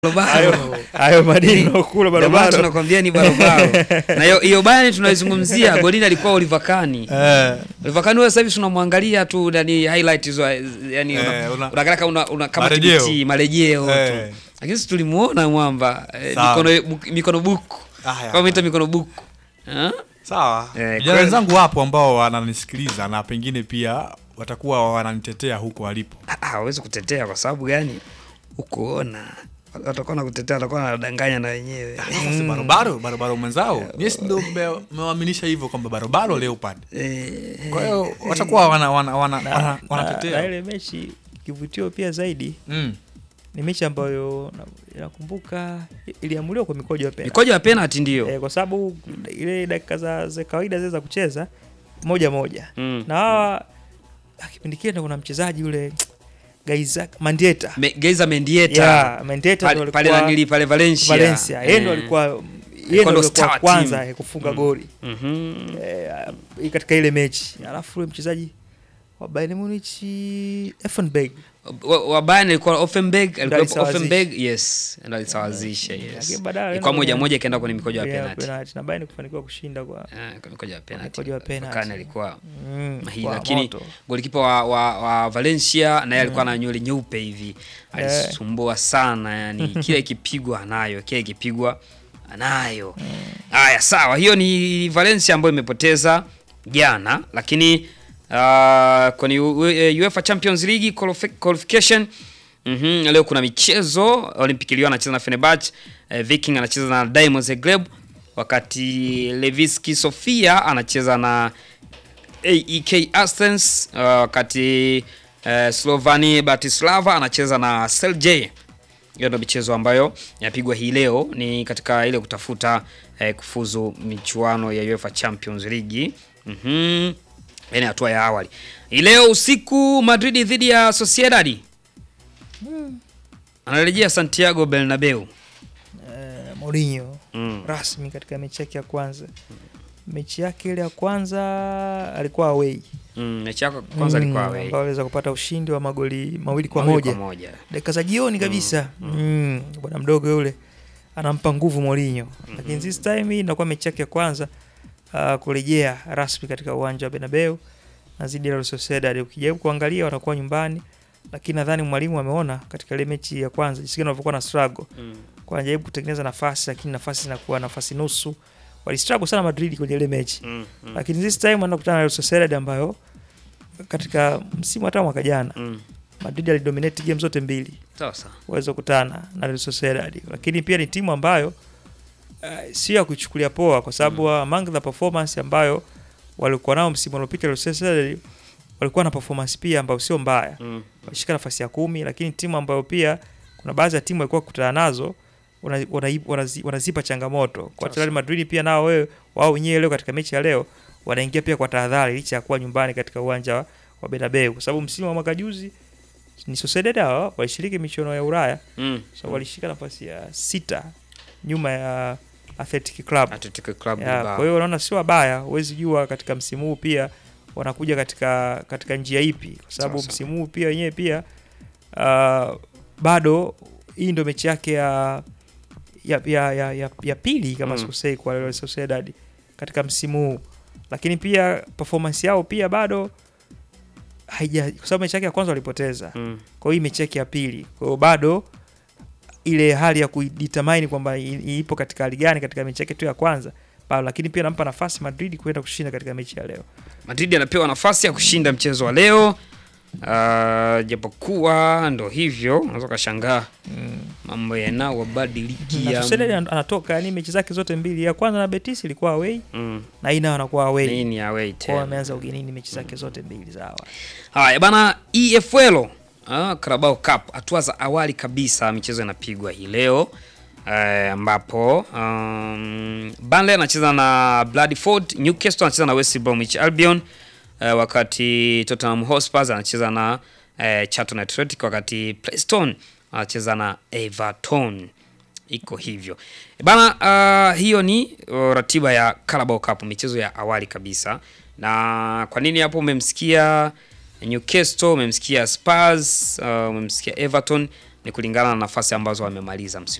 Hayo barobaro hayo madini unakula Ndio maana barabara. tunakwambia ni barobaro na hiyo hiyo Bayern tunaizungumzia golini alikuwa Oliver Kahn Eh, Oliver Kahn wewe sasa hivi tunamwangalia tu yani highlight hizo yani Eh, una- una- unaangalia kama una, una kama Marejeo. TBT marejeo Eh. tu lakini sisi tulimuona mwamba eh, Sawa. mikono bu- mikono buku Haya. kama mita mikono buku Eh? sawa Eh, vijana kweli. wenzangu wapo ambao wananisikiliza na pengine pia watakuwa wananitetea huko walipo Ah, ah, hawezi kutetea kwa sababu gani ukuona watakuwa na kutetea watakuwa wanadanganya na wenyewe Sasa barobaro barobaro mwenzao yes ndo mme- mmewaaminisha hivyo kwamba barobaro leopard Eh, kwa hiyo watakuwa wana, wana, wana, wana, na, na wanatetea ile mechi kivutio pia zaidi mm. ni mechi ambayo na- nakumbuka iliamuliwa kwa mikojo ya penalty. mikojo ya penalty ndio Eh, kwa sababu ile dakika za, za kawaida zile za kucheza moja moja Mm. na hawa ah, kipindi kile ndo kuna mchezaji yule Gaiza Mandieta Me- Geiza Mendieta yeah, Mandieta ndo pale pale alikuwa nanili pale Valencia Valencia yeye ndo Eh. alikuwa yeye ndo ndo alikuwa star kwanza team. eh, kufunga goli Mhm. eh, katika ile mechi alafu ule mchezaji wa Bayern Munich Effenberg wa, wa Bayern alikuwa Offenberg alikuwa alisawazisha. Offenberg yes ndo alisawazisha yes Lakini baadaye alienda ilikuwa moja kwenye- moja ikaenda kwenye mikojo ya Yeah, penalty penalty. na Bayern kufanikiwa kushinda kwa Eh, kwa mikojo ya penalty mikojo ya penalty. Kane alikuwa mm, hii kwa lakini moto. golikipa wa, wa, wa Valencia naye alikuwa na nywele nyeupe hivi alisumbua sana yani kile ikipigwa anayo kile ikipigwa anayo haya sawa hiyo ni Valencia ambayo imepoteza jana lakini uh, kwenye U- eh, UEFA Champions League qualifi- qualification Mhm, leo kuna michezo Olympic Lyon anacheza na Fenerbahce eh, Viking anacheza na Dynamo Zagreb wakati Levski Sofia anacheza na AEK Athens uh, wakati uh, Slovani Bratislava anacheza na Celje. Hiyo ndio michezo ambayo inapigwa hii leo, ni katika ile kutafuta eh, kufuzu michuano ya UEFA Champions League. Mhm. Yaani hatua ya awali. Hii leo usiku Madrid dhidi ya Sociedad. Anarejea Santiago Bernabeu. eh, Mourinho Mm. rasmi katika mechi yake ya kwanza mechi yake ile ya kwanza alikuwa away Mm, mechi yako kwanza Mm, ilikuwa away. ambao aliweza kupata ushindi wa magoli mawili kwa Mawili moja kwa moja. dakika za jioni kabisa mm. bwana mdogo yule anampa nguvu Mourinho lakini this time hii inakuwa mechi yake ya kwanza uh, kurejea rasmi katika uwanja wa Bernabeu na zidi ya Real Sociedad. Ukijaribu kuangalia wanakuwa nyumbani, lakini nadhani mwalimu ameona katika ile mechi ya kwanza jinsi gani walivyokuwa na struggle Mm. kwa anajaribu kutengeneza nafasi, lakini nafasi zinakuwa nafasi nusu. Walistruggle sana Madrid kwenye ile mechi Mm. Mm. lakini this time wanakutana na Real Sociedad ambayo katika msimu hata mwaka jana Mm. Madrid alidominate game zote mbili Sawa sawa. waweza kukutana na Real Sociedad, lakini pia ni timu ambayo uh, sio ya kuchukulia poa, kwa sababu mm. among the performance ambayo walikuwa nao msimu uliopita Real Sociedad walikuwa na performance pia ambayo sio mbaya, Mm. walishika nafasi ya kumi, lakini timu ambayo pia kuna baadhi ya timu walikuwa kukutana nazo wana- wana- wanazi- wanazipa changamoto kwa Sasa. Real Madrid pia nao wewe wao wenyewe leo katika mechi ya leo wanaingia pia kwa tahadhari licha ya kuwa nyumbani katika uwanja wa, wa Bernabeu kwa sababu msimu wa mwaka juzi ni Sociedad hao walishiriki michuano ya Ulaya Mm. so walishika nafasi ya sita nyuma ya Athletic Club. Atletico Club Ya, Bilbao. kwa hiyo unaona sio wabaya, huwezi jua katika msimu huu pia wanakuja katika katika njia ipi, kwa sababu Sawa sawa. msimu huu pia wenyewe pia uh, bado hii ndio mechi yake ya ya, ya, ya, ya, ya pili kama Mm. sikosei kwa Real Sociedad katika msimu huu, lakini pia performance yao pia bado haija, kwa sababu mechi yake ya kwanza walipoteza Mm. kwa hiyo hii mechi yake ya pili, kwa hiyo bado ile hali ya kuidetermine kwamba i- ipo katika hali gani katika mechi yake tu ya kwanza bado, lakini pia nampa nafasi Madrid kwenda kushinda katika mechi ya leo. Madrid anapewa nafasi ya kushinda mchezo wa leo. Uh, japokuwa ndo hivyo, unaweza ukashangaa mambo Na yanawabadilikia. Sociedad an- anatoka yani mechi zake zote mbili, ya kwanza na Betis ilikuwa away Mm. na hii nayo anakuwa away, Nini away kwa hiyo tena. ameanza ugenini mechi zake zote mbili za awali. Haya bana, EFL ah, Carabao Cup, hatua za awali kabisa, michezo inapigwa hii leo eh, ambapo um, Burnley anacheza na Bradford, Newcastle anacheza na West Bromwich Albion eh, wakati Tottenham Hotspur anacheza na eh, Charlton Athletic, wakati Preston anacheza na Everton. Iko hivyo bana. Uh, hiyo ni uh, ratiba ya Carabao Cup, michezo ya awali kabisa. Na kwa nini hapo umemsikia Newcastle, umemsikia Spurs, uh, umemsikia Everton ni kulingana na nafasi ambazo wamemaliza msimu